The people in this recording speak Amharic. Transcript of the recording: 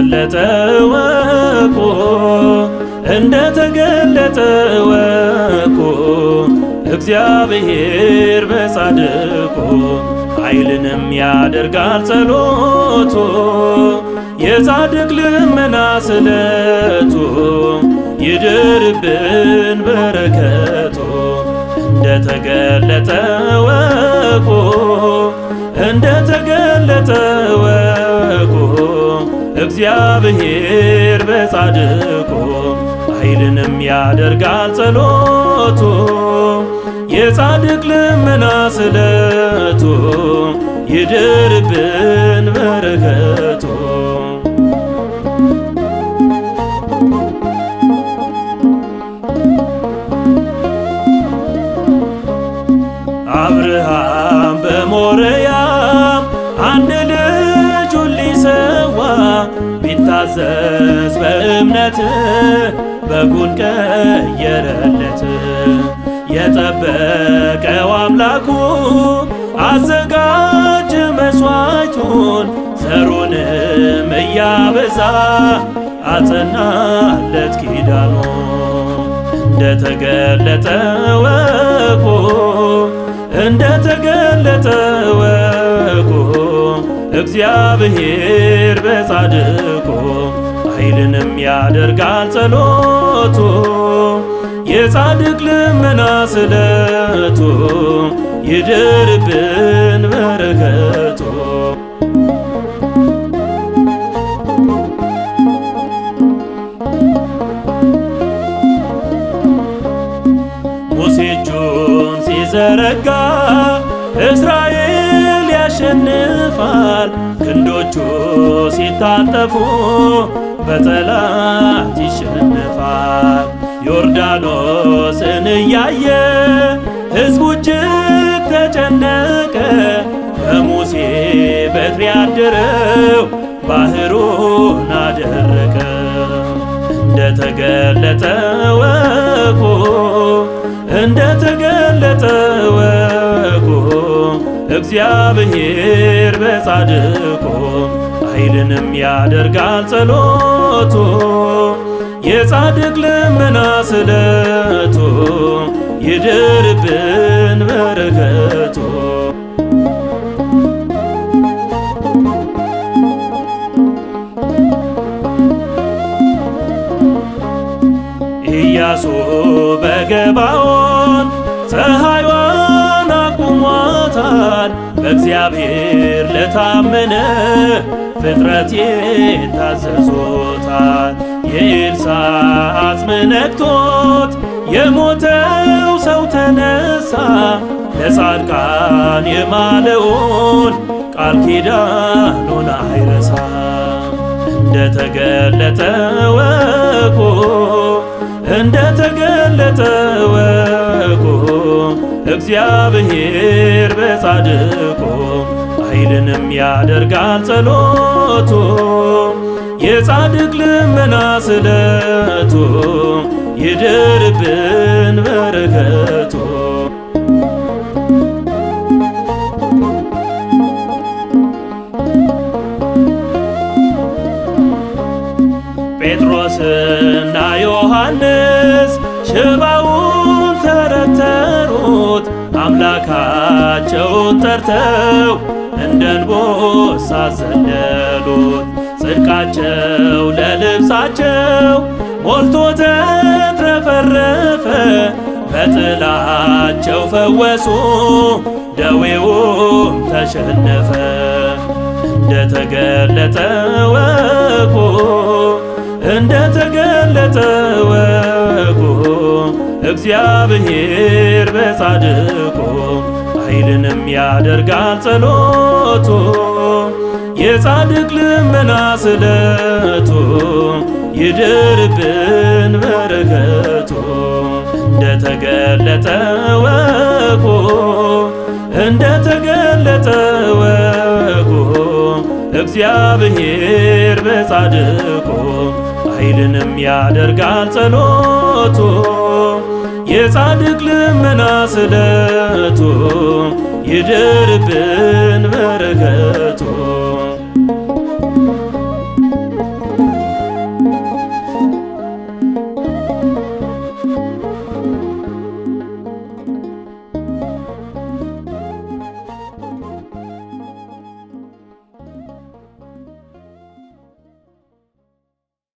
ተገለጠ ወቁ እንደ ተገለጠ ወቁ እግዚአብሔር በጻድቁ ኃይልንም ያደርጋል ጸሎቱ የጻድቅ ልመና ስለቱ ይድርብን በረከቱ እንደ ተገለጠ ወቁ እንደ ተገለጠ ወቁ እግዚአብሔር በጻድቁ ኃይልንም ያደርጋል ጸሎቱ የጻድቅ ልመና ስለቱ ይድርብን በረከቱ አብርሃም በሞሪያም አንድ ልጁን ሊሰዋ ቢታዘዝ በእምነት በጉን ቀየረለት። የጠበቀው አምላኩ አዘጋጀ መሥዋዕቱን ዘሩንም እያበዛ አጸናለት ኪዳኑ እንደ ተገለጠ ወቁ እንደ ተገለጠ ወቁ እግዚአብሔር በጻድቁ ኃይልንም ያደርጋል ጸሎቱ የጻድቅ ልመና ስለቱ ይድርብን በረከቱ ሙሴ እጁን ሲዘረጋ እስራኤል ያሸንፋል። ክንዶቹ ሲታጠፉ በጠላት ይሸንፋል። ዮርዳኖስን እያየ ሕዝቡ እጅግ ተጨነቀ። በሙሴ በትር ያደረው ባህሩን አደረቀ። እንደ ተገለጠ ወቁ እንደ ተገለጠ ወቁ እግዚአብሔር በጻድቁ ኃይልንም ያደርጋል ጸሎቱ የጻድቅ ልመና ስለቱ ይድርብን በረከቱ ኢያሱ በገባዖን ፀሐይዋን አቁሟታል። በእግዚአብሔር ለታመነ ፍጥረት የታዘዞታል። የኤልሳዕ አጽም ነክቶት የሞተው ሰው ተነሳ። ለጻድቃን የማለውን ቃል ኪዳኑን አይረሳ። እንደ ተገለጠ ወቁ እንደ ተገለጠ ወቁ እግዚአብሔር በጻድቁ ኃይልንም ያደርጋል ጸሎቱ የጻድቅ ልመና ስለቱ ይድርብን በረከቱ ጴጥሮስና ዮሐንስ ሽባውን ተረተሩት አምላካቸውን ጠርተው እንደ አንበሳ ዘለሉት። ጽድቃቸው ለልብሳቸው ሞልቶ ተትረፈረፈ። በጥላቸው ፈወሱ፣ ደዌውም ተሸነፈ። እንደ ተገለጠ ወቁ እንደ ተገለጠ ወቁ እግዚአብሔር በጻድቁ ኃይልንም ያደርጋል ጸሎቱ የጻድቅ ልመና ስለቱ ይድርብን በረከቱ እንደ ተገለጠ ወቁ እንደ ተገለጠ ወቁ እግዚአብሔር በጻድቁ ኃይልንም ያደርጋል ጸሎቱ የጻድቅ ልመና ስለቱ ይድርብን በረከቱ